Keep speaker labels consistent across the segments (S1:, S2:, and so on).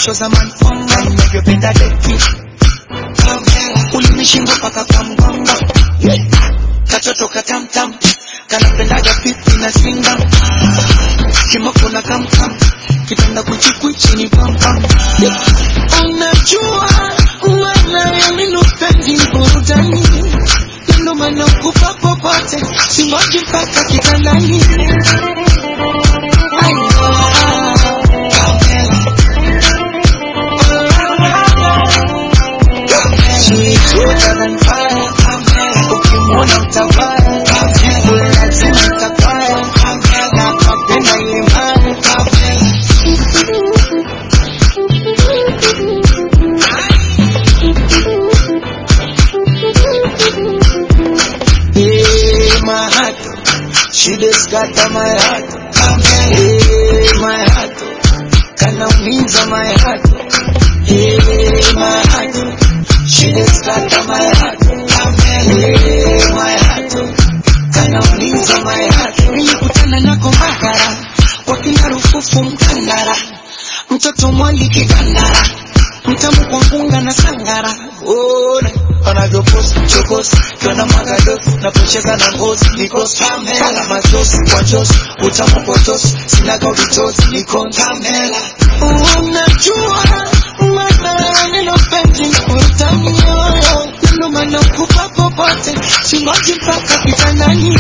S1: mwisho zamani na ninavyopenda deki ulinishinda mpaka kwa mgongo katoto katamtam kanapendaga pipi na singa kimoko na kamkam kitanda kuchikwichi ni pampam unajua maana ninopendi burudani ndio maana kupa popote singoji mpaka kitandani ukimwona utavaa lazima utavaa na kapenda ile mara Hey, my heart, she just got my heart. Hey, my heart, kanaumiza my heart. Hey, my heart, she just got my heart. Hey, my heart, kanaumiza my heart. Nilikutana nako Mbagara, kwa kina rufufu Mkandara, mtoto mwali kigandara, mtamu kwa ngunga na sangara. Ona anavyopost chokosi kiona magadosi napocheza na ngozi niko stamela machozi kwa josi utamu potosi sinaga vitosi niko ntamela unajua maana neno penzi kutamioyo neno maana kupa popote singoji mpaka kitandani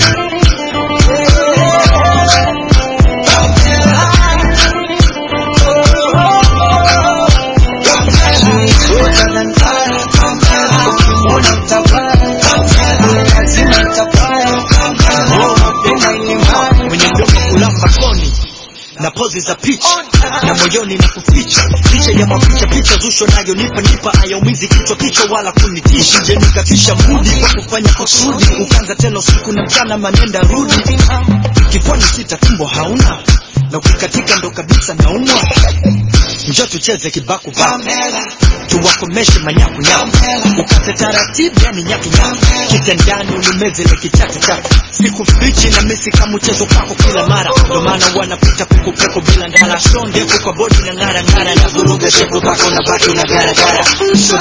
S2: mwenye mdomo kulamba koni na pozi za picha na moyoni na kuficha picha ya maficha picha zusho nayo nipa nipa ayaumizi kichwa kichwa wala kunitisha nje nikatisha mudi kwa kufanya kusudi ukanza tena usiku na mchana manenda rudi kifuani sita tumbo hauna na ukikatika ndo kabisa naumwa njo tucheze kibaku baku tuwakomeshe manyakunyaku ukate taratibu yani nyakunyaku kitandani unimezele kichatu chatu sikufichi na misi kama mchezo kwako kila mara ndo maana wanapita pekupeku bila ndala sho ndefu kwa bodi na ng'ara ng'ara na vuruga shepu pako na baki na garagara so,